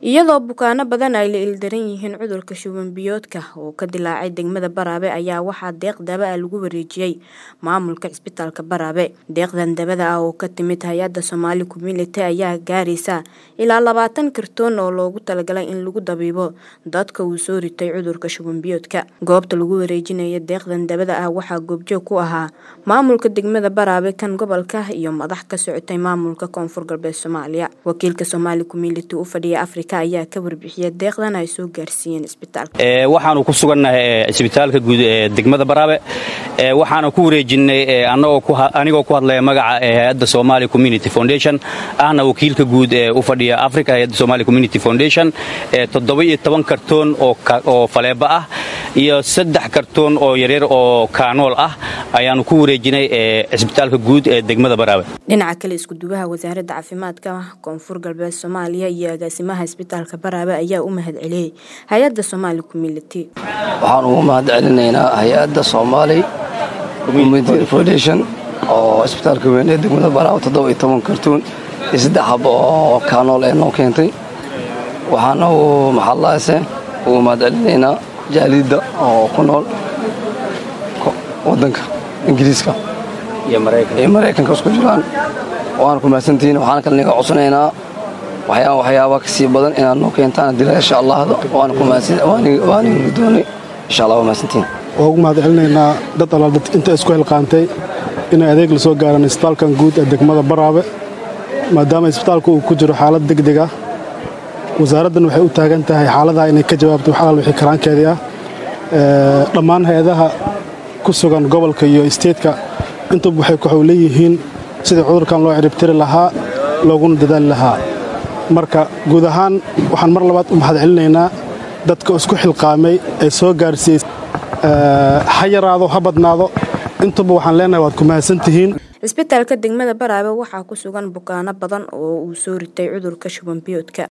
iyadoo bukaano badan ay la ildaran yihiin cudurka shuban biyoodka oo ka dilaacay degmada Baraabe ayaa waxaa deeq daba ah lagu wareejiyay maamulka cisbitaalka Baraabe deeqdan dabada ah oo ka timid hay-adda Somali Community ayaa gaaraysa ilaa labaatan kartoon oo loogu talagalay in lagu dabiibo dadka uu soo ritay cudurka shuban biyoodka goobta lagu wareejinayo deeqdan dabada ah waxaa goobjoog ku ahaa maamulka degmada Baraabe kan gobolka iyo madax ka socotay maamulka koonfur galbeed Soomaaliya wakiilka Somali Community u fadhiya Afrika ayaa ka warbixiyay deeqdan ay soo gaarsiiyeen isbitaalka ee waxaanu ku sugannahay isbitaalka guud ee degmada Baraabe ee waxaanu ku wareejinay anagoo ku anigoo ku hadlaya magaca hay'adda Somali Community Foundation ahna wakiilka guud ee u fadhiya Afrika hay'adda Somali Community Foundation ee 17 kartoon oo oo faleeba ah iyo saddex kartoon oo yaryar oo kaanool ah ayaanu ku wareejinay isbitaalka guud ee degmada Baraabe dhinaca kale isku duwaha wasaaradda caafimaadka koonfur galbeed Soomaaliya iyo agaasimaha isbitaalka Baraabe ayaa u mahad celiyay hay'adda Somali Community waxaan ugu mahad celinaynaa hay'adda Somali Community Foundation oo isbitaalka weyn ee degmada Baraabe 17 kartoon iyo saddex xabo oo kaanool ee noo keentay waxaana uu maxallaase ugu mahad celinaynaa jaalidda oo ku nool waddanka ingiriiska iyo maraykanka isku jiraan waana ku mahadsantihiin waxaana kale naga codsanaynaa waxyaaba waxyaaba ka sii badan inaad noo keentaan dila insha allahda waana ku mahadsanwaana doonay insha allah waa mahadsantihiin waa ugu mahad celinaynaa dad allaal dad inta isku hilqaantay inay adeeg la soo gaaraan isbitaalkan guud ee degmada baraabe maadaama isbitaalku uu ku jiro xaalad degdeg ah wasaaraddan waxay u taagan tahay xaaladaha inay ka jawaabto wax alaal wixii karaankeedii ah dhammaan hay-adaha ku sugan gobolka iyo isteedka intuba waxay waxuu leeyihiin sidii cudurkan loo ciribtiri lahaa looguna dadaali lahaa marka guud ahaan waxaan mar labaad u mahad celinaynaa dadka isku xilqaamay ee soo gaarsiiyey ha yaraado ha badnaado intuba waxaan leenahay waad ku mahadsantihiin cisbitaalka degmada Baraabe waxaa ku sugan bukaano badan oo uu soo ritay cudurka shuban biyoodka